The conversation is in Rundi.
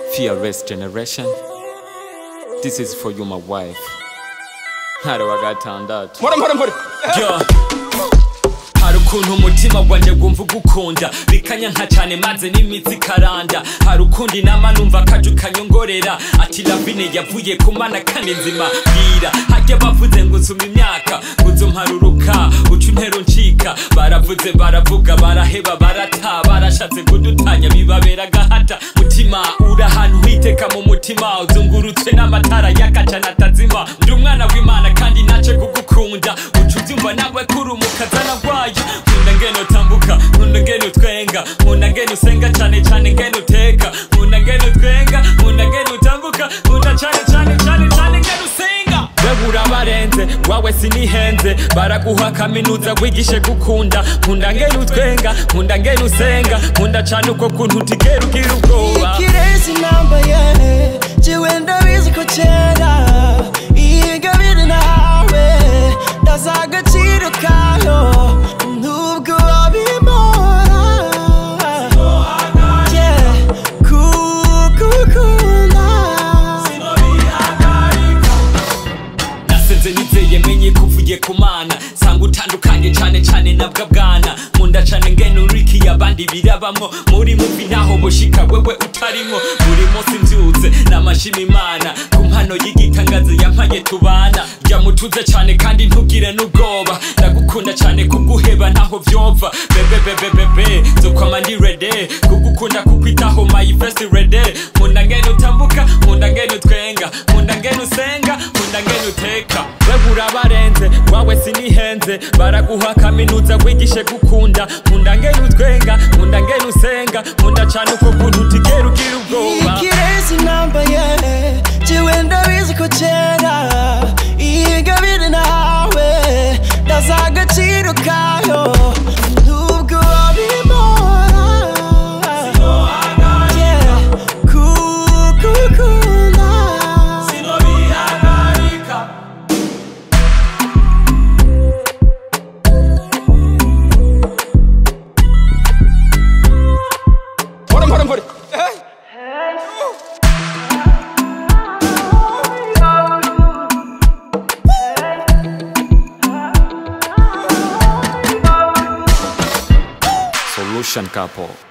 fearless generation this is for you my wife ntare wa gatandatu mpora mpora mpora Yo. hari ukuntu umutima wanjye wumva ugukunda bikanyanka cyane maze n'imitsi ikaranda hari ukundi inama numva kaju kanyongorera ati lavine yavuye ku mana kandi nzima bwira hajya bavuze ngo nsuma imyaka nguzo mparuruka uca untero ncika baravuze baravuga baraheba barata barashatse kudutanya bibabera agahata mutima uri ahantu hiteka mu mutima uzungurutswe n'amatara y'akacana atazima ndi umwana w'imana kandi nace kugukunda uca ubyumva nawe kuri umukazana wayo nkunda ngene utambuka nkunda ngene utwenga nkunda ngene usenga cyane cyane ngene uteka nkunda ngene utwenga nkunda ngene utambuka nkunda cyane cyane cyane cyane ngene usenga wewe urabarenze wawe sinihenze baraguha kaminuza wigishe gukunda nkunda ngene utwenga nkunda ngene usenga nkunda cyane uko kuntu utigera ugira ubwoba ikirezi nambaye jewe ndabizi ko kera ingabire nawe ndazi agaciro kayo nubwo wabimora Yeah, kugukunda nasenze nizeye menye ko uvuye ku mana sanga utandukanye cyane cyane nabwo bwana nkunda cyane ngene uriki abandi birabamo muri muvi ntaho bushika wewe utarimo buri munsi mbyutse namashima imana ku mpano y'igitangazo yampaye tubana jya mutuze cyane kandi ntugire n'ubwoba ndagukunda cyane kuguheba ntaho vyova bebebebebebe zokwama ndi rede kugukunda kukwitaho my first rede nkunda ngene utambuka nkunda ngene utwenga nkunda ngene usenga nkunda ngene uteka wewe urabarenze wawe sinihenze baraguha kaminuza wigishe gukunda nkunda ngene utwenga nkunda ngene usenga nkunda cyane uko kuntu utigera ugira ubwoba ikirezi nambaye jewe ndabizi ko kera ingabire nawe ndazi agaciro kayo nubwo wabimora Yeah, kugukunda mpora mpora mpora solution couple